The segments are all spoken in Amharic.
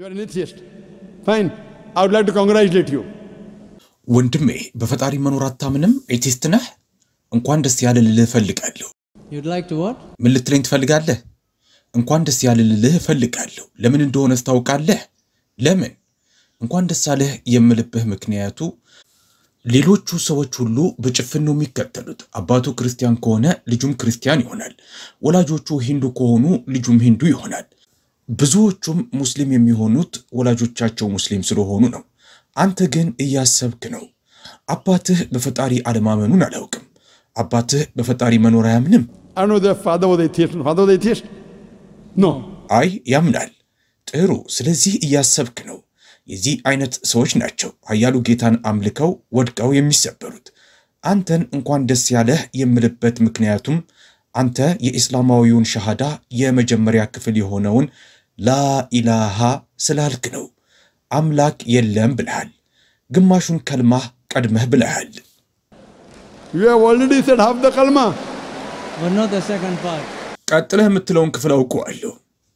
are an atheist. Fine. I would like to congratulate you. ወንድሜ በፈጣሪ መኖር አታምንም? ኤቲስት ነህ? እንኳን ደስ ያለ ልልህ እፈልጋለሁ። You'd like to what? ምን ልትለኝ ትፈልጋለህ? እንኳን ደስ ያለ ልልህ እፈልጋለሁ። ለምን እንደሆነ ታውቃለህ? ለምን እንኳን ደስ አለህ የምልብህ ምክንያቱ ሌሎቹ ሰዎች ሁሉ በጭፍን ነው የሚከተሉት። አባቱ ክርስቲያን ከሆነ ልጁም ክርስቲያን ይሆናል። ወላጆቹ ሂንዱ ከሆኑ ልጁም ሂንዱ ይሆናል። ብዙዎቹም ሙስሊም የሚሆኑት ወላጆቻቸው ሙስሊም ስለሆኑ ነው። አንተ ግን እያሰብክ ነው። አባትህ በፈጣሪ አለማመኑን አላውቅም። አባትህ በፈጣሪ መኖር አያምንም። I don't know if their father was atheist. Father was atheist? No. አይ ያምናል። ጥሩ። ስለዚህ እያሰብክ ነው። የዚህ አይነት ሰዎች ናቸው ኃያሉ ጌታን አምልከው ወድቀው የሚሰበሩት። አንተን እንኳን ደስ ያለህ የምልበት ምክንያቱም አንተ የኢስላማዊውን ሸሃዳ የመጀመሪያ ክፍል የሆነውን ላኢላሃ ስላልክ ነው። አምላክ የለም ብለሃል። ግማሹን ከልማህ ቀድመህ ብለሃል። You have already said half the kalma. But not the second part. ቀጥለህ የምትለውን ክፍል አውቀዋለሁ።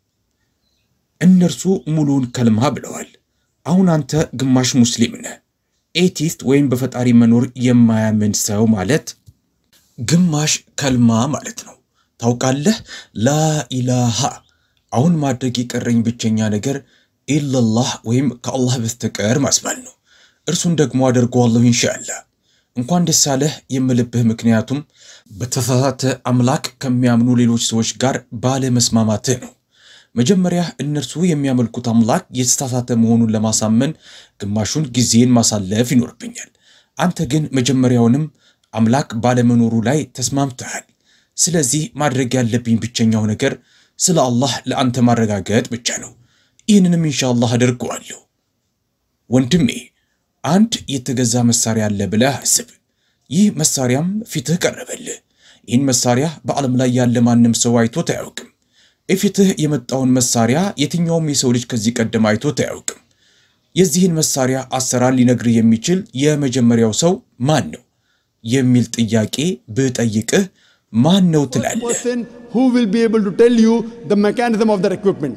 እነርሱ ሙሉውን ከልማ ብለዋል። አሁን አንተ ግማሽ ሙስሊም ነህ። ኤቲስት ወይም በፈጣሪ መኖር የማያምን ሰው ማለት ግማሽ ከልማ ማለት ነው። ታውቃለህ፣ ላኢላሃ አሁን ማድረግ የቀረኝ ብቸኛ ነገር ኢለላህ ወይም ከአላህ በስተቀር ማስባል ነው። እርሱን ደግሞ አደርገዋለሁ ኢንሻአላህ። እንኳን ደስ አለህ የምልብህ ምክንያቱም በተሳሳተ አምላክ ከሚያምኑ ሌሎች ሰዎች ጋር ባለመስማማትህ ነው። መጀመሪያ እነርሱ የሚያመልኩት አምላክ የተሳሳተ መሆኑን ለማሳመን ግማሹን ጊዜን ማሳለፍ ይኖርብኛል። አንተ ግን መጀመሪያውንም አምላክ ባለመኖሩ ላይ ተስማምተሃል። ስለዚህ ማድረግ ያለብኝ ብቸኛው ነገር ስለ አላህ ለአንተ ማረጋገጥ ብቻ ነው። ይህንንም ኢንሻአላህ አደርገዋለሁ። ወንድሜ አንድ የተገዛ መሳሪያ አለ ብለህ አስብ። ይህ መሳሪያም ፊትህ ቀረበልህ። ይህን መሳሪያ በዓለም ላይ ያለ ማንም ሰው አይቶት አያውቅም። የፊትህ የመጣውን መሳሪያ የትኛውም የሰው ልጅ ከዚህ ቀደም አይቶት አያውቅም። የዚህን መሳሪያ አሰራር ሊነግርህ የሚችል የመጀመሪያው ሰው ማን ነው የሚል ጥያቄ ብጠይቅህ ማን ነው ትላለህ? Person who will be able to tell you the mechanism of that equipment.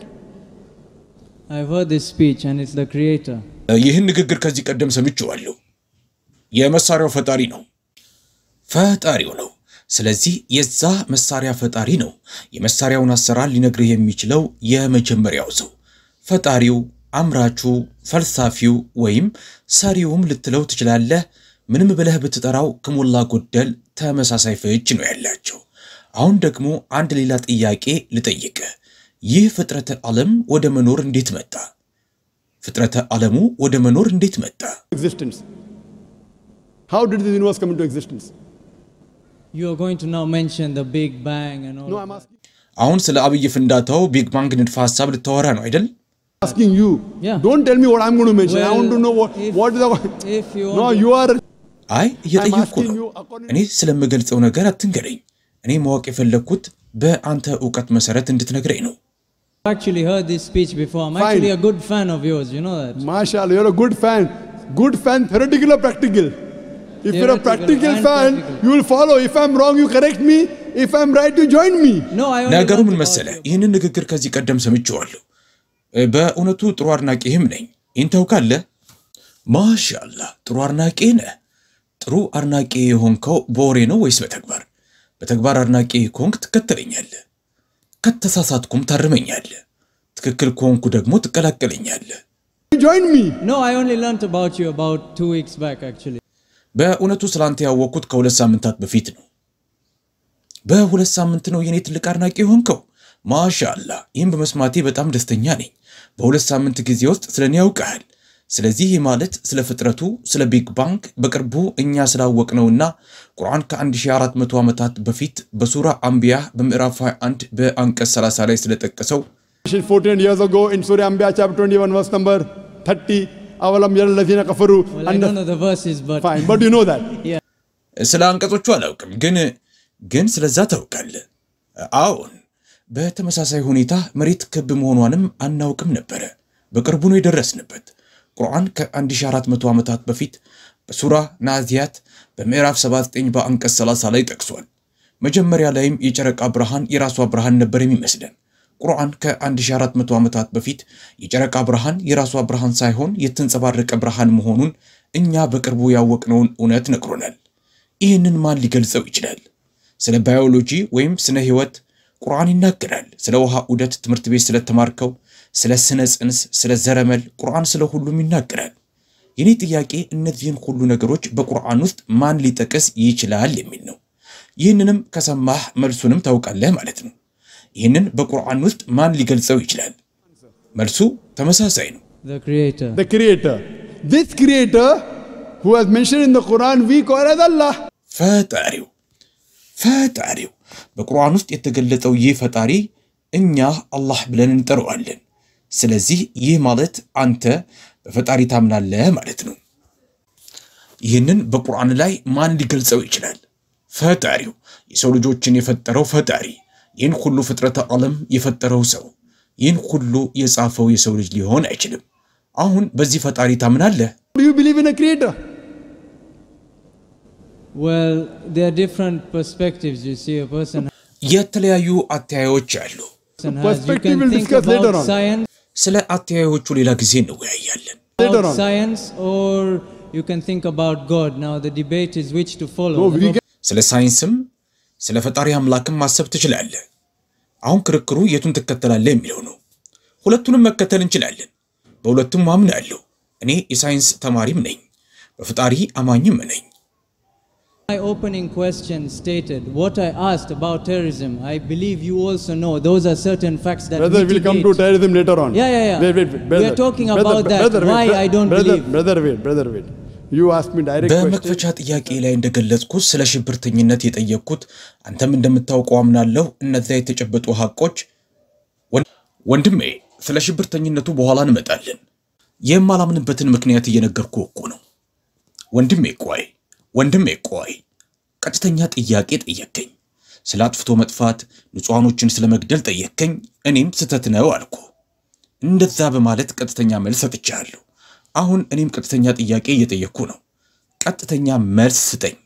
I've heard this speech and it's the creator. ይህን ንግግር ከዚህ ቀደም ሰምቼዋለሁ። የመሳሪያው ፈጣሪ ነው፣ ፈጣሪው ነው። ስለዚህ የዛ መሳሪያ ፈጣሪ ነው። የመሳሪያውን አሰራር ሊነግርህ የሚችለው የመጀመሪያው ሰው ፈጣሪው፣ አምራቹ፣ ፈልሳፊው ወይም ሰሪውም ልትለው ትችላለህ። ምንም ብለህ ብትጠራው ከሞላ ጎደል ተመሳሳይ ፍች ነው ያላቸው። አሁን ደግሞ አንድ ሌላ ጥያቄ ልጠይቅህ። ይህ ፍጥረተ ዓለም ወደ መኖር እንዴት መጣ? ፍጥረተ ዓለሙ ወደ መኖር እንዴት መጣ? Existence. How did this universe come into existence? You are going to now mention the Big Bang and all. No, of I'm that. asking, አሁን ስለ አብይ ፍንዳታው ቢግ ባንግ ንድፈ ሐሳብ ልታወራ ነው አይደል? asking you. Yeah. Don't tell me what I'm going to mention. I Well, want to know what, if- what is the. if you no, want to- you are. አይ እየጠየቅኩ asking ነው። you according- እኔ ስለምገልጸው ነገር አትንገረኝ። እኔ ማወቅ የፈለግኩት በአንተ እውቀት መሰረት እንድትነግረኝ ነው። I've actually heard this speech before. I'm Fine. actually a good fan of yours, you know that. Mashallah, you're a good fan. Good fan, theoretical or practical? If you're a Theoretical practical and fan, practical. you will follow. If I'm wrong, you correct me. If I'm right, you join me. No, I only ነገሩ learned ምን about መሰለ፣ you. ይህንን ንግግር ከዚህ ቀደም ሰምቼዋለሁ። እ፣ በእውነቱ ጥሩ አድናቂህም ነኝ። ይህን ታውቃለህ? ማሻአላህ ጥሩ አድናቂ ነህ። ጥሩ አድናቂ የሆንከው በወሬ ነው ወይስ በተግባር? በተግባር አድናቂ ከሆንክ ትከተለኛለህ፣ ከተሳሳትኩም ታርመኛለህ፣ ትክክል ከሆንኩ ደግሞ ትቀላቀለኛለህ። You join me. No, I only learned about you about two weeks back, actually. በእውነቱ ስላንተ ያወቅኩት ከሁለት ሳምንታት በፊት ነው። በሁለት ሳምንት ነው የኔ ትልቅ አድናቂ የሆንከው። ማሻአላ ይህም በመስማቴ በጣም ደስተኛ ነኝ። በሁለት ሳምንት ጊዜ ውስጥ ስለ እኔ ያውቀሃል። ስለዚህ ይህ ማለት ስለ ፍጥረቱ፣ ስለ ቢግ ባንግ በቅርቡ እኛ ስላወቅነውና ቁርአን ከ1400 ዓመታት በፊት በሱራ አንቢያ በምዕራፍ 21 በአንቀጽ 30 ላይ ስለጠቀሰው 14 years ago in Surah Anbiya chapter 21 verse number 30. Avalam yara lazina kafaru. Well, I And don't know the verses, but fine, but you know that. yeah. ስለ አንቀጾቹ አላውቅም፣ ግን ግን ስለዛ ታውቃለህ። አዎን፣ በተመሳሳይ ሁኔታ መሬት ክብ መሆኗንም አናውቅም ነበረ። በቅርቡ ነው የደረስንበት። ቁርአን ከ1400 ዓመታት በፊት በሱራ ናዚያት በምዕራፍ 79 በአንቀጽ 30 ላይ ጠቅሷል። መጀመሪያ ላይም የጨረቃ ብርሃን የራሷ ብርሃን ነበር የሚመስለን። ቁርአን ከ1400 ዓመታት በፊት የጨረቃ ብርሃን የራሷ ብርሃን ሳይሆን የተንጸባረቀ ብርሃን መሆኑን እኛ በቅርቡ ያወቅነውን እውነት ነግሮናል። ይህንን ማን ሊገልጸው ይችላል? ስለ ባዮሎጂ ወይም ስነ ህይወት ቁርአን ይናገራል። ስለ ውሃ ዑደት ትምህርት ቤት ስለተማርከው፣ ስለ ስነ ጽንስ፣ ስለ ዘረመል ቁርአን ስለ ሁሉም ይናገራል። የኔ ጥያቄ እነዚህን ሁሉ ነገሮች በቁርአን ውስጥ ማን ሊጠቅስ ይችላል የሚል ነው። ይህንንም ከሰማህ መልሱንም ታውቃለህ ማለት ነው። ይህንን በቁርአን ውስጥ ማን ሊገልጸው ይችላል? መልሱ ተመሳሳይ ነው። The Creator. The Creator. This Creator who was mentioned in the Quran, we call as Allah. ፈጣሪው ፈጣሪው በቁርአን ውስጥ የተገለጸው ይህ ፈጣሪ እኛ አላህ ብለን እንጠራዋለን። ስለዚህ ይህ ማለት አንተ በፈጣሪ ታምናለህ ማለት ነው። ይህንን በቁርአን ላይ ማን ሊገልጸው ይችላል? ፈጣሪው የሰው ልጆችን የፈጠረው ፈጣሪ፣ ይህን ሁሉ ፍጥረተ ዓለም የፈጠረው ሰው፣ ይህን ሁሉ የጻፈው የሰው ልጅ ሊሆን አይችልም። አሁን በዚህ ፈጣሪ ታምናለህ? Do you believe in a Creator? Well, there are different perspectives. You see, a person, የተለያዩ አተያዮች አሉ። person has. You Perspective can we'll think discuss later about on. science, ስለ አተያዮቹ ሌላ ጊዜ እንወያያለን። Later about on. science, or you can think about God. Now, the debate is which to follow. No, we The can ስለ ሳይንስም ስለ ፈጣሪ አምላክም ማሰብ ትችላለህ። አሁን ክርክሩ የቱን ትከተላለህ የሚለው ነው። ሁለቱንም መከተል እንችላለን። በሁለቱም አምናለሁ። እኔ የሳይንስ ተማሪም ነኝ፣ በፈጣሪ አማኝም ነኝ። My opening question stated what I asked about terrorism. I believe you also know those are certain facts that Brother, we'll come to mitigate. terrorism later on. Yeah, yeah, yeah. Wait, wait, wait. We Brother, are talking brother, about that, brother, why wait, I don't brother, believe. Brother, wait, brother, wait. You asked me direct question. በመክፈቻ ጥያቄ ላይ እንደገለጽኩት ስለ ሽብርተኝነት የጠየቅኩት አንተም እንደምታውቀው አምናለሁ። እነዚያ የተጨበጡ ሐቆች ወን- ወንድሜ፣ ስለ ሽብርተኝነቱ በኋላ እንመጣለን። የማላምንበትን ምክንያት እየነገርኩ እኮ ነው። ወንድሜ ቆይ፣ ወንድሜ ቆይ፣ ቀጥተኛ ጥያቄ ጠየከኝ። ስለ አጥፍቶ መጥፋት ንጹሐኖችን ስለ መግደል ጠየከኝ። እኔም ስተት ነው አልኩ። እንደዛ በማለት ቀጥተኛ መልስ ሰጥቻለሁ። አሁን እኔም ቀጥተኛ ጥያቄ እየጠየቅኩ ነው። ቀጥተኛ መልስ ስጠኝ።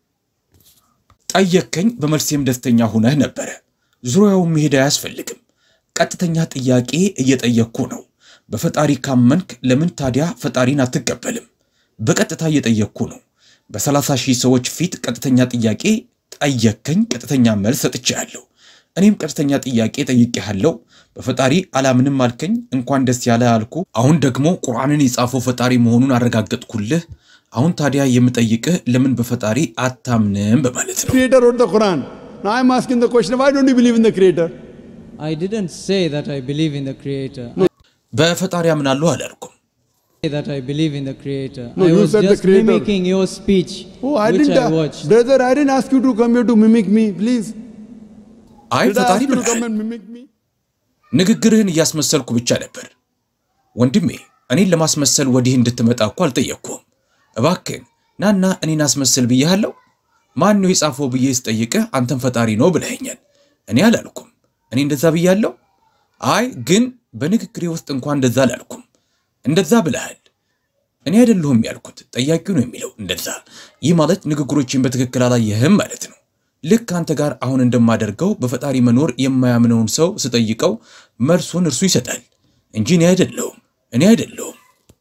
ጠየከኝ፣ በመልሴም ደስተኛ ሁነህ ነበረ። ዙሪያውን መሄድ አያስፈልግም። ቀጥተኛ ጥያቄ እየጠየቅኩ ነው። በፈጣሪ ካመንክ ለምን ታዲያ ፈጣሪን አትቀበልም? በቀጥታ እየጠየቅኩ ነው። በሰላሳ ሺህ ሰዎች ፊት ቀጥተኛ ጥያቄ ጠየከኝ፣ ቀጥተኛ መልስ ሰጥቼሃለሁ። እኔም ቀጥተኛ ጥያቄ ጠይቄሃለሁ። በፈጣሪ አላምንም አልከኝ፣ እንኳን ደስ ያለ አልኩ። አሁን ደግሞ ቁርአንን የጻፈው ፈጣሪ መሆኑን አረጋገጥኩልህ። አሁን ታዲያ የምጠይቅህ ለምን በፈጣሪ አታምንም በማለት ነው። Creator wrote the Quran. Now I'm asking the question, why don't you believe in the Creator? I didn't say that I believe in the Creator. በፈጣሪ አምናለሁ አላልኩም። I say that I believe in the Creator. No, I you was said the just Creator. mimicking your speech, Oh, I which didn't, I uh, watched. brother, I didn't ask you to come here to mimic me, please. አይ Did I ፈጣሪ ask you to ብለሃል። come and mimic me? ንግግርህን እያስመሰልኩ ብቻ ነበር። ወንድሜ እኔን ለማስመሰል ወዲህ እንድትመጣ እኮ አልጠየቅኩም። እባክህን ናና እኔን አስመሰል ብዬሃለሁ። ማን ነው የጻፈው ብዬ ስጠይቅህ አንተም ፈጣሪ ነው ብለኸኛል። እኔ አላልኩም። እኔ እንደዛ ብያለሁ? አይ ግን በንግግሬ ውስጥ እንኳን እንደዛ አላልኩም። እንደዛ ብለሃል። እኔ አይደለሁም ያልኩት፣ ጠያቂው ነው የሚለው እንደዛ። ይህ ማለት ንግግሮችን በትክክል አላየህም ማለት ነው። ልክ አንተ ጋር አሁን እንደማደርገው በፈጣሪ መኖር የማያምነውን ሰው ስጠይቀው መልሱን እርሱ ይሰጣል እንጂ እኔ አይደለሁም እኔ አይደለሁም።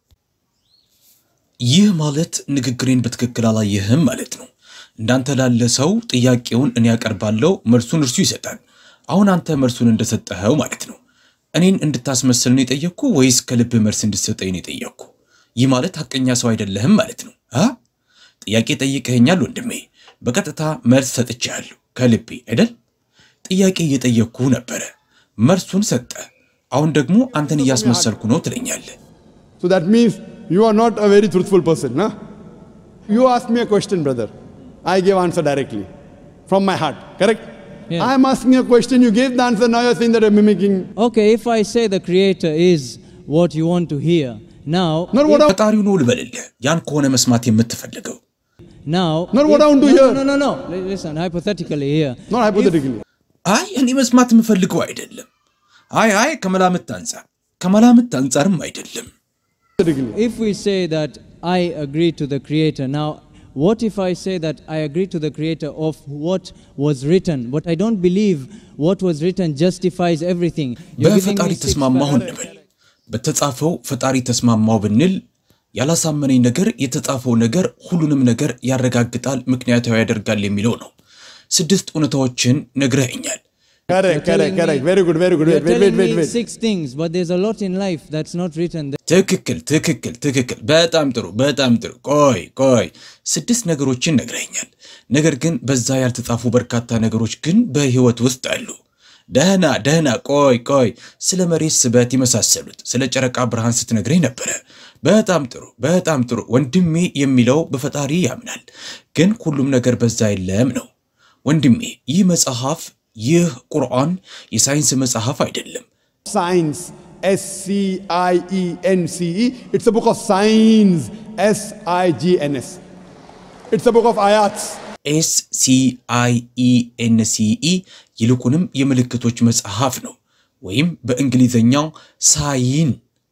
ይህ ማለት ንግግሬን በትክክል አላየህም ማለት ነው። እንዳንተ ላለ ሰው ጥያቄውን እኔ ያቀርባለሁ፣ መልሱን እርሱ ይሰጣል። አሁን አንተ መልሱን እንደሰጠኸው ማለት ነው። እኔን እንድታስመስል ነው የጠየቅኩ ወይስ ከልብህ መልስ እንድትሰጠኝ ነው የጠየቅኩ? ይህ ማለት ሐቀኛ ሰው አይደለህም ማለት ነው። አ ጥያቄ ጠይቀኸኛል ወንድሜ፣ በቀጥታ መልስ ሰጥቼሃለሁ ከልቤ አይደል? ጥያቄ እየጠየቅኩ ነበረ፣ መልሱን ሰጠ። አሁን ደግሞ አንተን እያስመሰልኩ ነው ትለኛለህ። So that means you are not a very truthful person, huh? You asked me a question, brother. I gave answer directly from my heart, correct? Yeah. I am asking a question, you gave the answer, now you're saying that I'm mimicking. Okay, if I say the Creator is what you want to hear, now, Not what I ፈጣሪው ነው ልበልልህ፣ ያን ከሆነ መስማት የምትፈልገው now, Not what if- I want to no, hear. No, no, no, no. Li- Listen, hypothetically here. not hypothetically. አይ እኔ መስማት የምፈልገው አይደለም። አይ አይ ከመላምት አንጻር ከመላምት አንጻርም አይደለም። hypothetically. If we say that I agree to the Creator, now, what if I say that I agree to the creator of what was written, but I don't believe what was written justifies everything? You're giving በፈጣሪ me six ተስማማሁ facts. እንበል። በተጻፈው ፈጣሪ ተስማማው ብንል ያላሳመነኝ ነገር የተጻፈው ነገር ሁሉንም ነገር ያረጋግጣል፣ ምክንያታዊ ያደርጋል የሚለው ነው። ስድስት እውነታዎችን ነግረኸኛል። Correct, You're correct, telling correct. me- Very good, very good. You're Wait, wait, telling wait, wait, me wait. six things, but there's a lot in life that's not written. there. ትክክል ትክክል ትክክል። በጣም ጥሩ በጣም ጥሩ። ቆይ ቆይ፣ ስድስት ነገሮችን ነግረኛል። ነገር ግን በዛ ያልተጻፉ በርካታ ነገሮች ግን በህይወት ውስጥ አሉ። ደህና ደህና፣ ቆይ ቆይ፣ ስለ መሬት ስበት የመሳሰሉት ስለ ጨረቃ ብርሃን ስትነግረኝ ነበረ። በጣም ጥሩ በጣም ጥሩ። ወንድሜ የሚለው በፈጣሪ ያምናል፣ ግን ሁሉም ነገር በዛ የለም ነው። ወንድሜ ይህ መጽሐፍ ይህ ቁርአን የሳይንስ መጽሐፍ አይደለም። Science. S C I E N C E. It's a book of science. S I G N S. It's a book of ayats. ኤስ ሲ አይ ኢ ኤን ሲ ኢ ይልቁንም የምልክቶች መጽሐፍ ነው፣ ወይም በእንግሊዝኛው ሳይን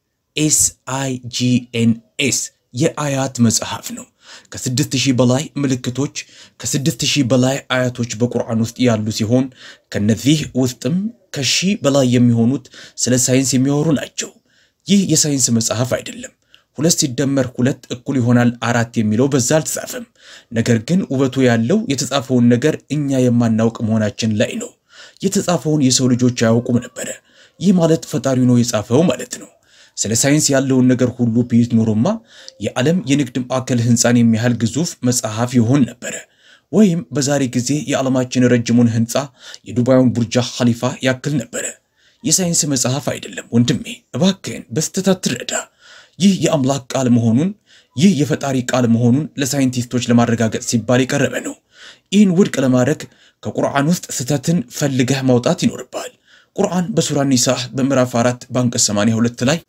ኤስ አይ ጂ ኤን ኤስ የአያት መጽሐፍ ነው። ከስድስት ሺህ በላይ ምልክቶች ከስድስት ሺህ በላይ አያቶች በቁርአን ውስጥ ያሉ ሲሆን ከነዚህ ውስጥም ከሺህ በላይ የሚሆኑት ስለ ሳይንስ የሚያወሩ ናቸው። ይህ የሳይንስ መጽሐፍ አይደለም። ሁለት ሲደመር ሁለት እኩል ይሆናል አራት የሚለው በዛ አልተጻፈም። ነገር ግን ውበቱ ያለው የተጻፈውን ነገር እኛ የማናውቅ መሆናችን ላይ ነው። የተጻፈውን የሰው ልጆች አያውቁም ነበረ። ይህ ማለት ፈጣሪው ነው የጻፈው ማለት ነው። ስለ ሳይንስ ያለውን ነገር ሁሉ ቢይዝ ኖሮማ የዓለም የንግድ ማዕከል ህንፃን የሚያህል ግዙፍ መጽሐፍ ይሆን ነበረ። ወይም በዛሬ ጊዜ የዓለማችን ረጅሙን ህንፃ የዱባዩን ቡርጃ ኸሊፋ ያክል ነበረ። የሳይንስ መጽሐፍ አይደለም ወንድሜ፣ እባክህን በስተት አትረዳ። ይህ የአምላክ ቃል መሆኑን ይህ የፈጣሪ ቃል መሆኑን ለሳይንቲስቶች ለማረጋገጥ ሲባል የቀረበ ነው። ይህን ውድቅ ለማድረግ ከቁርአን ውስጥ ስህተትን ፈልገህ ማውጣት ይኖርብሃል። ቁርአን በሱራ ኒሳ በምዕራፍ 4 በአንቀጽ 82 ላይ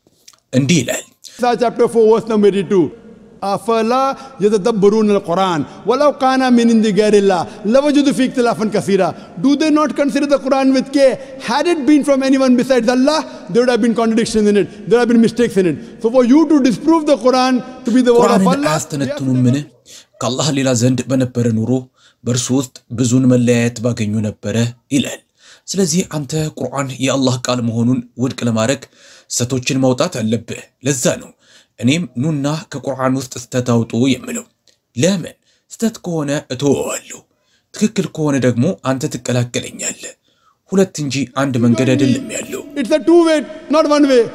እንዲህ ይላል Nisa chapter 4 verse number 82. أفلا يتدبرون القرآن ولو كان من عند غير الله لوجدوا فيه اختلافا كثيرا Do they not consider the Quran with care? Had it been from anyone besides Allah, there would have been contradictions in it. There have been mistakes in it. So for you to disprove the Quran to be the word of ቁርአንን Allah, አያስተነትኑምን? ከአላህ ሌላ ዘንድ በነበረ ኑሮ በእርሱ ውስጥ ብዙን መለያየት ባገኙ ነበረ ይላል። ስለዚህ አንተ ቁርአን የአላህ ቃል መሆኑን ውድቅ ለማድረግ ስህተቶችን ማውጣት አለብህ። ለዛ ነው እኔም ኑና ከቁርአን ውስጥ ስህተት አውጡ የምለው። ለምን? ስህተት ከሆነ እተወዋለሁ፣ ትክክል ከሆነ ደግሞ አንተ ትቀላቀለኛለህ። ሁለት እንጂ አንድ መንገድ አይደለም ያለው። it's a two way, not one way.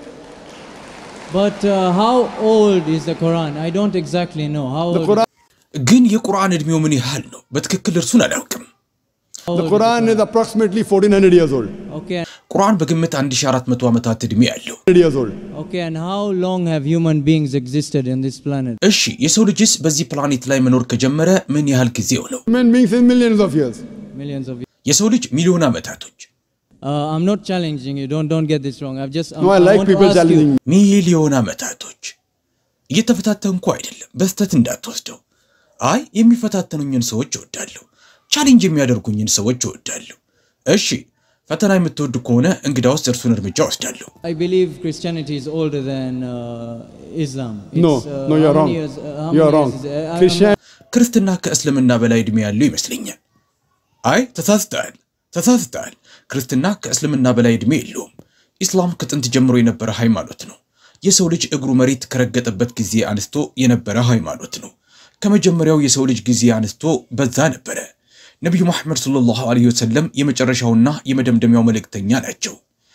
But uh, how old is the Quran? I don't exactly know. How The old? Quran, ግን የቁርአን ዕድሜው ምን ያህል ነው? በትክክል እርሱን አላውቅም። how the old Quran is approximately 1400 years old. Okay. ቁርአን በግምት 1400 ዓመታት ዕድሜ ያለው 100 years old. Okay, and how long have human beings existed in this planet? እሺ የሰው ልጅስ በዚህ ፕላኔት ላይ መኖር ከጀመረ ምን ያህል ጊዜው ነው? Human beings in millions of years. Millions of years. የሰው ልጅ ሚሊዮን ዓመታቶች። Uh, I'm not challenging you. Don't don't get this wrong. I've just. No, I like want to people ask challenging you. me. ሚሊዮን ዓመታቶች እየተፈታተንኩ አይደለም፣ በስተት እንዳትወስደው። አይ የሚፈታተኑኝን ሰዎች እወዳለሁ፣ ቻሌንጅ የሚያደርጉኝን ሰዎች እወዳለሁ። እሺ ፈተና የምትወድ ከሆነ እንግዳውስ እርሱን እርምጃ ወስዳለሁ። I believe Christianity is older than uh, Islam. No, It's, uh, no, you're how wrong. many years- uh, how You're many wrong. years is it? I- I'm- Christian, ክርስትና ከእስልምና በላይ ዕድሜ ያለው ይመስለኛል። አይ ተሳስተሃል፣ ተሳስተሃል። ክርስትና ከእስልምና በላይ ዕድሜ የለውም። ኢስላም ከጥንት ጀምሮ የነበረ ሃይማኖት ነው። የሰው ልጅ እግሩ መሬት ከረገጠበት ጊዜ አንስቶ የነበረ ሃይማኖት ነው። ከመጀመሪያው የሰው ልጅ ጊዜ አንስቶ በዛ ነበረ። ነቢዩ መሐመድ ሰለላሁ ዐለይሂ ወሰለም የመጨረሻውና የመደምደሚያው መልእክተኛ ናቸው።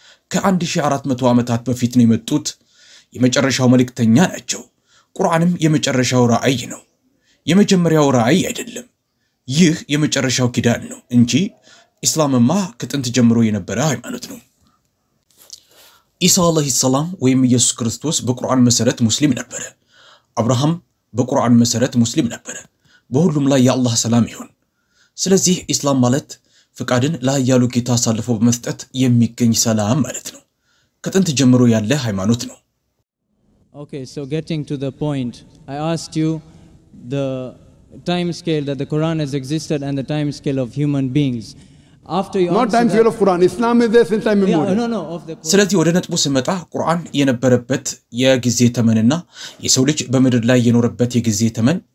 ከ1400 ዓመታት በፊት ነው የመጡት። የመጨረሻው መልእክተኛ ናቸው። ቁርአንም የመጨረሻው ራእይ ነው። የመጀመሪያው ራእይ አይደለም። ይህ የመጨረሻው ኪዳን ነው እንጂ ኢስላምማ ከጥንት ጀምሮ የነበረ ሃይማኖት ነው። ኢሳ ዓለይሂ ሰላም ወይም ኢየሱስ ክርስቶስ በቁርአን መሰረት ሙስሊም ነበረ። አብርሃም በቁርአን መሰረት ሙስሊም ነበረ። በሁሉም ላይ የአላህ ሰላም ይሁን። ስለዚህ ኢስላም ማለት ፍቃድን ለኃያሉ ጌታ አሳልፎ በመስጠት የሚገኝ ሰላም ማለት ነው። ከጥንት ጀምሮ ያለ ሃይማኖት ነው። Okay, so getting to the point, I asked you the time scale that the Quran has existed and the time scale of human beings. After you not answer time that- scale of Quran. Islam is there since time Yeah, immemorial. no, no, of the Quran. ስለዚህ ወደ ነጥቡ ስመጣ ቁርአን የነበረበት የጊዜ ተመንና የሰው ልጅ በምድር ላይ የኖረበት የጊዜ ተመን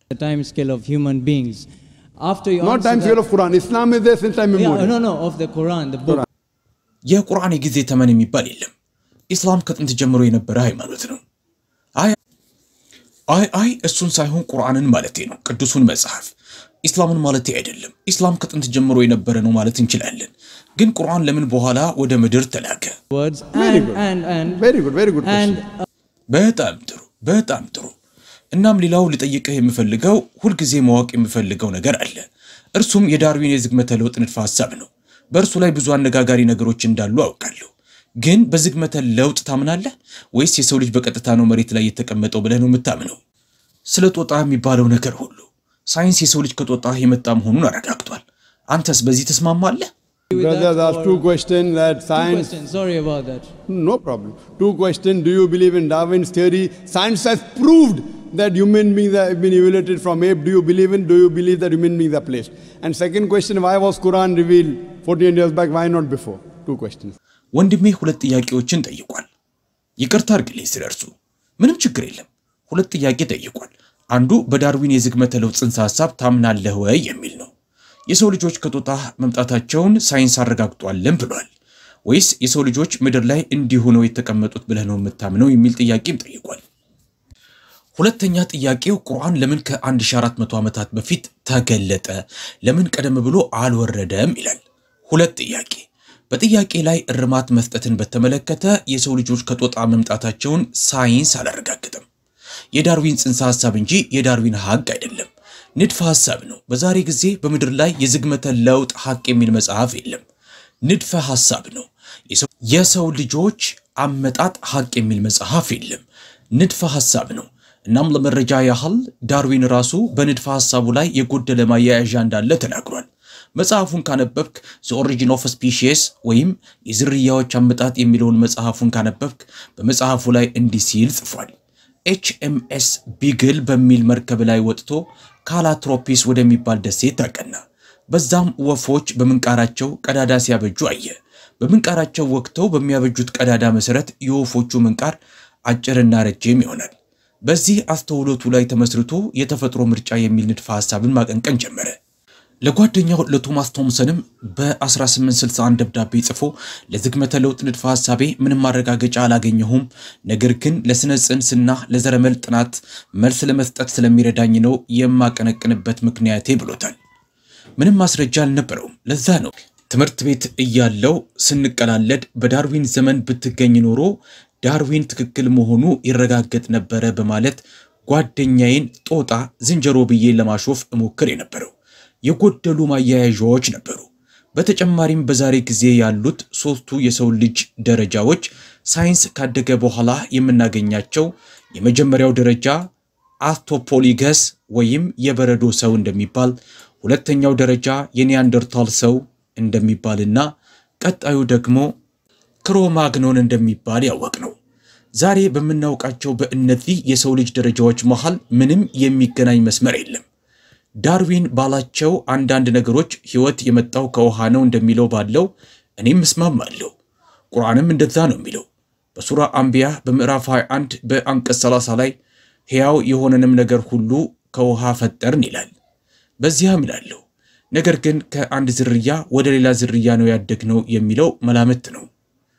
the time scale of human beings. After you Not answer time that- scale of Quran. Islam is there since time yeah, immemorial. no, no, of the Quran, the book. የቁርአን የጊዜ ተመን የሚባል የለም። ኢስላም ከጥንት ጀምሮ የነበረ ሃይማኖት ነው። አይ አይ አይ እሱን ሳይሆን ቁርአንን ማለቴ ነው፣ ቅዱሱን መጽሐፍ። ኢስላምን ማለቴ አይደለም። ኢስላም ከጥንት ጀምሮ የነበረ ነው ማለት እንችላለን። ግን ቁርአን ለምን በኋላ ወደ ምድር ተላከ? words Very and, good. and and Very good, very good question. and uh, በጣም ጥሩ በጣም ጥሩ። እናም ሌላው ልጠይቅህ የምፈልገው ሁልጊዜ ማወቅ የምፈልገው ነገር አለ። እርሱም የዳርዊን የዝግመተ ለውጥ ንድፈ ሐሳብ ነው። በእርሱ ላይ ብዙ አነጋጋሪ ነገሮች እንዳሉ አውቃለሁ። ግን በዝግመተ ለውጥ ታምናለህ ወይስ የሰው ልጅ በቀጥታ ነው መሬት ላይ የተቀመጠው ብለህ ነው የምታምነው? ስለ ጦጣ የሚባለው ነገር ሁሉ ሳይንስ የሰው ልጅ ከጦጣ የመጣ መሆኑን አረጋግጧል። አንተስ በዚህ ተስማማለህ? with Brothers that asked or- two questions that two science. questions. Sorry about that. No problem. Two questions. Do you believe in Darwin's theory? Science has proved that human beings have been evoluted from ape. Do you believe in? Do you believe that human beings are placed? And second question, why was Quran revealed 14 years back? Why not before? Two questions. ወንድሜ ሁለት ጥያቄዎችን ጠይቋል። ይቅርታ አድርግልኝ ስለ እርሱ። ምንም ችግር የለም። ሁለት ጥያቄ ጠይቋል። አንዱ በዳርዊን የዝግመተ ለውጥ ጽንሰ ሐሳብ ታምናለህ ወይ የሚል ነው። የሰው ልጆች ከጦጣ መምጣታቸውን ሳይንስ አረጋግጧልን ብሏል። ወይስ የሰው ልጆች ምድር ላይ እንዲሁ ነው የተቀመጡት ብለህ ነው የምታምነው የሚል ጥያቄም ጠይቋል። ሁለተኛ ጥያቄው ቁርአን ለምን ከ1400 ዓመታት በፊት ተገለጠ? ለምን ቀደም ብሎ አልወረደም ይላል። ሁለት ጥያቄ። በጥያቄ ላይ እርማት መስጠትን በተመለከተ የሰው ልጆች ከጦጣ መምጣታቸውን ሳይንስ አላረጋግጥም። የዳርዊን ጽንሰ ሐሳብ እንጂ የዳርዊን ሐቅ አይደለም፣ ንድፈ ሐሳብ ነው። በዛሬ ጊዜ በምድር ላይ የዝግመተ ለውጥ ሐቅ የሚል መጽሐፍ የለም፣ ንድፈ ሐሳብ ነው። የሰው- የሰው ልጆች አመጣጥ ሐቅ የሚል መጽሐፍ የለም፣ ንድፈ ሐሳብ ነው። እናም ለመረጃ ያህል ዳርዊን ራሱ በንድፈ ሐሳቡ ላይ የጎደለ ማያያዣ እንዳለ ተናግሯል። መጽሐፉን ካነበብክ ዘ ኦሪጂን ኦፍ ስፒሺስ ወይም የዝርያዎች አመጣጥ የሚለውን መጽሐፉን ካነበብክ በመጽሐፉ ላይ እንዲህ ሲል ጽፏል። ኤችኤምኤስ ቢግል በሚል መርከብ ላይ ወጥቶ ካላትሮፒስ ወደሚባል ደሴት አቀና። በዛም ወፎች በምንቃራቸው ቀዳዳ ሲያበጁ አየ። በምንቃራቸው ወቅተው በሚያበጁት ቀዳዳ መሰረት የወፎቹ ምንቃር አጭርና ረጅም ይሆናል። በዚህ አስተውሎቱ ላይ ተመስርቶ የተፈጥሮ ምርጫ የሚል ንድፈ ሐሳብን ማቀንቀን ጀመረ። ለጓደኛው ለቶማስ ቶምሰንም በ1861 ደብዳቤ ጽፎ ለዝግመተ ለውጥ ንድፈ ሐሳቤ ምንም ማረጋገጫ አላገኘሁም፣ ነገር ግን ለስነ ጽንስና ለዘረመል ጥናት መልስ ለመስጠት ስለሚረዳኝ ነው የማቀነቅንበት ምክንያቴ ብሎታል። ምንም ማስረጃ አልነበረውም። ለዛ ነው ትምህርት ቤት እያለው ስንቀላለድ በዳርዊን ዘመን ብትገኝ ኖሮ ዳርዊን ትክክል መሆኑ ይረጋገጥ ነበረ በማለት ጓደኛዬን ጦጣ ዝንጀሮ ብዬ ለማሾፍ እሞክር የነበረው የጎደሉ ማያያዣዎች ነበሩ። በተጨማሪም በዛሬ ጊዜ ያሉት ሶስቱ የሰው ልጅ ደረጃዎች ሳይንስ ካደገ በኋላ የምናገኛቸው የመጀመሪያው ደረጃ አስቶፖሊገስ ወይም የበረዶ ሰው እንደሚባል፣ ሁለተኛው ደረጃ የኒያንደርታል ሰው እንደሚባልና ቀጣዩ ደግሞ ክሮማግኖን እንደሚባል ያወቅ ነው። ዛሬ በምናውቃቸው በእነዚህ የሰው ልጅ ደረጃዎች መሃል ምንም የሚገናኝ መስመር የለም። ዳርዊን ባላቸው አንዳንድ ነገሮች ሕይወት የመጣው ከውሃ ነው እንደሚለው ባለው እኔም እስማማለሁ። ቁርአንም እንደዛ ነው የሚለው። በሱራ አንቢያ በምዕራፍ 21 በአንቀጽ 30 ላይ ሕያው የሆነንም ነገር ሁሉ ከውሃ ፈጠርን ይላል። በዚያም እላለሁ ነገር ግን ከአንድ ዝርያ ወደ ሌላ ዝርያ ነው ያደግነው የሚለው መላምት ነው።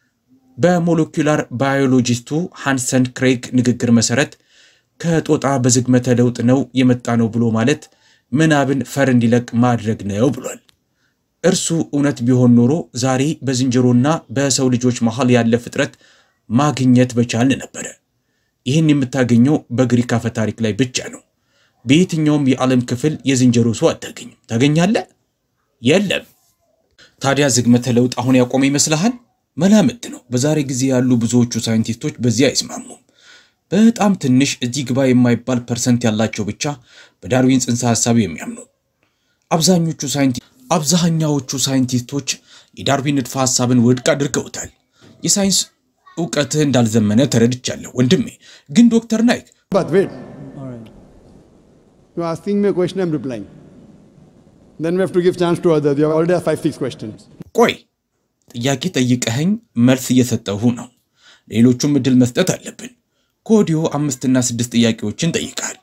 በሞለኪውላር ባዮሎጂስቱ ሃንሰን ክሬግ ንግግር መሰረት ከጦጣ በዝግመተ ለውጥ ነው የመጣ ነው ብሎ ማለት ምናብን ፈር እንዲለቅ ማድረግ ነው ብሏል። እርሱ እውነት ቢሆን ኖሮ ዛሬ በዝንጀሮና በሰው ልጆች መሃል ያለ ፍጥረት ማግኘት በቻልን ነበረ። ይህን የምታገኘው በግሪክ አፈ ታሪክ ላይ ብቻ ነው። በየትኛውም የዓለም ክፍል የዝንጀሮ ሰው አታገኝም። ታገኛለህ? የለም። ታዲያ ዝግመተ ለውጥ አሁን ያቆመ ይመስልሃል? መላምት ነው። በዛሬ ጊዜ ያሉ ብዙዎቹ ሳይንቲስቶች በዚህ አይስማሙም። በጣም ትንሽ እዚህ ግባ የማይባል ፐርሰንት ያላቸው ብቻ በዳርዊን ጽንሰ ሐሳብ የሚያምኑ አብዛኞቹ ሳይንቲ አብዛኛዎቹ ሳይንቲስቶች የዳርዊን ንድፈ ሐሳብን ውድቅ አድርገውታል። የሳይንስ እውቀትህ እንዳልዘመነ ተረድቻለሁ ወንድሜ። ግን ዶክተር ናይክ But wait, All right. you're asking me a question, I'm replying. Then we have to give chance to others. You have already asked five, six questions. ቆይ ጥያቄ ጠይቀኸኝ መልስ እየሰጠሁ ነው። ሌሎቹም እድል መስጠት አለብን። ከወዲሁ አምስትና ስድስት ጥያቄዎችን ጠይቀሃል።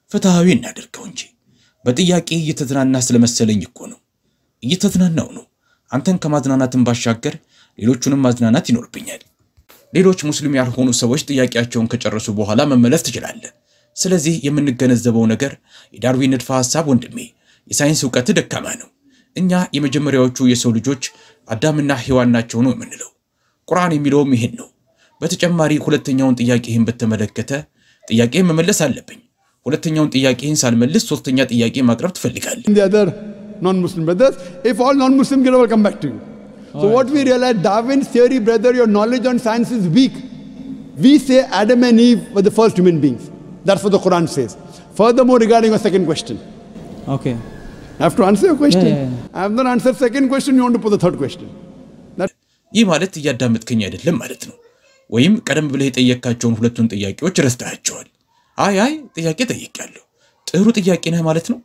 ፍትሐዊ እናደርገው እንጂ በጥያቄ እየተዝናና ስለመሰለኝ እኮ ነው። እየተዝናናው ነው። አንተን ከማዝናናትን ባሻገር ሌሎቹንም ማዝናናት ይኖርብኛል። ሌሎች ሙስሊም ያልሆኑ ሰዎች ጥያቄያቸውን ከጨረሱ በኋላ መመለስ ትችላለህ። ስለዚህ የምንገነዘበው ነገር የዳርዊን ንድፈ ሐሳብ ወንድሜ የሳይንስ እውቀት ደካማ ነው። እኛ የመጀመሪያዎቹ የሰው ልጆች አዳምና ሔዋን ናቸው ነው የምንለው። ቁርአን የሚለውም ይህን ነው። በተጨማሪ ሁለተኛውን ጥያቄህን በተመለከተ ጥያቄ መመለስ አለብኝ። ሁለተኛውን ጥያቄህን ሳልመልስ ሶስተኛ ጥያቄ ማቅረብ ትፈልጋለህ። the other non-Muslim brothers. If all non-Muslim get over, come back to you. So what we realize, Darwin's theory, brother, your knowledge on science is weak. We say Adam and Eve were the first human beings. That's what the Quran says. Furthermore, regarding your second question, Okay. I have to answer your question. Yeah, yeah, yeah. I have not answered second question. You want to put the third question. That, ይህ ማለት እያዳመጥከኝ አይደለም ማለት ነው። ወይም ቀደም ብለህ የጠየካቸውን ሁለቱን ጥያቄዎች ረስተሃቸዋል። አይ አይ ጥያቄ ጠይቄያለሁ፣ ጥሩ ጥያቄ ነህ ማለት ነው።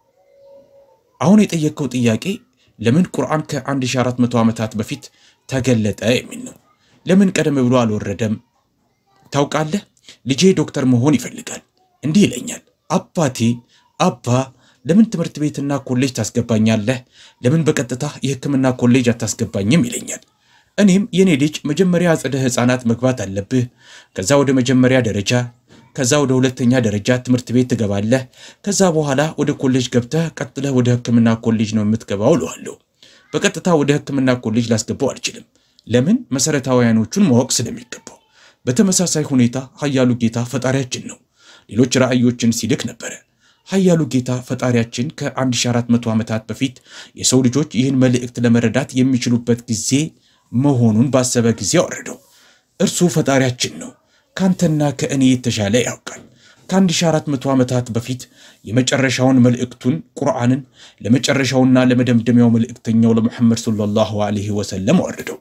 አሁን የጠየቅከው ጥያቄ ለምን ቁርአን ከ1400 ዓመታት በፊት ተገለጠ የሚል ነው። ለምን ቀደም ብሎ አልወረደም? ታውቃለህ፣ ልጄ ዶክተር መሆን ይፈልጋል። እንዲህ ይለኛል፣ አባቴ አባ ለምን ትምህርት ቤትና ኮሌጅ ታስገባኛለህ? ለምን በቀጥታ የሕክምና ኮሌጅ አታስገባኝም? ይለኛል። እኔም የኔ ልጅ መጀመሪያ አጸደ ሕፃናት መግባት አለብህ፣ ከዛ ወደ መጀመሪያ ደረጃ፣ ከዛ ወደ ሁለተኛ ደረጃ ትምህርት ቤት ትገባለህ፣ ከዛ በኋላ ወደ ኮሌጅ ገብተህ ቀጥለህ ወደ ሕክምና ኮሌጅ ነው የምትገባው እለዋለሁ። በቀጥታ ወደ ሕክምና ኮሌጅ ላስገባው አልችልም። ለምን? መሰረታዊያኖቹን ማወቅ ስለሚገባው። በተመሳሳይ ሁኔታ ኃያሉ ጌታ ፈጣሪያችን ነው። ሌሎች ራእዮችን ሲልክ ነበረ። ኃያሉ ጌታ ፈጣሪያችን ከ1400 ዓመታት በፊት የሰው ልጆች ይህን መልእክት ለመረዳት የሚችሉበት ጊዜ መሆኑን ባሰበ ጊዜ አወረደው። እርሱ ፈጣሪያችን ነው። ካንተና ከእኔ የተሻለ ያውቃል። ከ1400 ዓመታት በፊት የመጨረሻውን መልእክቱን ቁርአንን ለመጨረሻውና ለመደምደሚያው መልእክተኛው ለሙሐመድ ሰለላሁ ዐለይሂ ወሰለም አወረደው።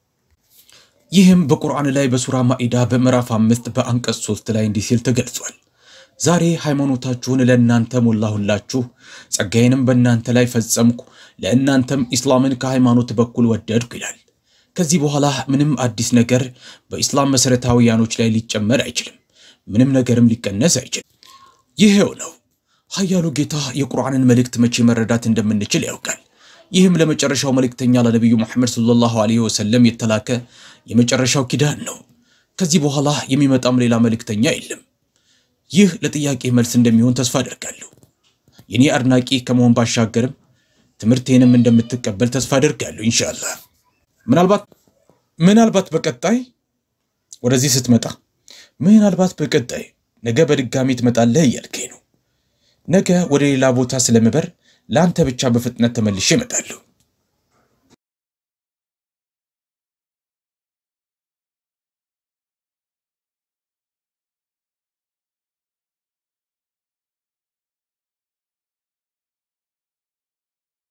ይህም በቁርአን ላይ በሱራ ማኢዳ በምዕራፍ አምስት በአንቀጽ ሶስት ላይ እንዲህ ሲል ተገልጿል። ዛሬ ሃይማኖታችሁን ለእናንተ ሞላሁላችሁ፣ ጸጋዬንም በእናንተ ላይ ፈጸምኩ፣ ለእናንተም ኢስላምን ከሃይማኖት በኩል ወደድኩ ይላል። ከዚህ በኋላ ምንም አዲስ ነገር በኢስላም መሠረታዊያኖች ላይ ሊጨመር አይችልም። ምንም ነገርም ሊቀነስ አይችልም። ይሄው ነው። ኃያሉ ጌታ የቁርአንን መልእክት መቼ መረዳት እንደምንችል ያውቃል። ይህም ለመጨረሻው መልእክተኛ ለነቢዩ ሙሐመድ ሰለላሁ ዐለይሂ ወሰለም የተላከ የመጨረሻው ኪዳን ነው። ከዚህ በኋላ የሚመጣም ሌላ መልእክተኛ የለም። ይህ ለጥያቄ መልስ እንደሚሆን ተስፋ አደርጋለሁ። የኔ አድናቂ ከመሆን ባሻገርም ትምህርቴንም እንደምትቀበል ተስፋ አደርጋለሁ ኢንሻአላህ። ምናልባት ምናልባት በቀጣይ ወደዚህ ስትመጣ ምናልባት በቀጣይ ነገ በድጋሚ ትመጣለህ እያልከኝ ነው። ነገ ወደ ሌላ ቦታ ስለምበር ለአንተ ብቻ በፍጥነት ተመልሼ እመጣለሁ።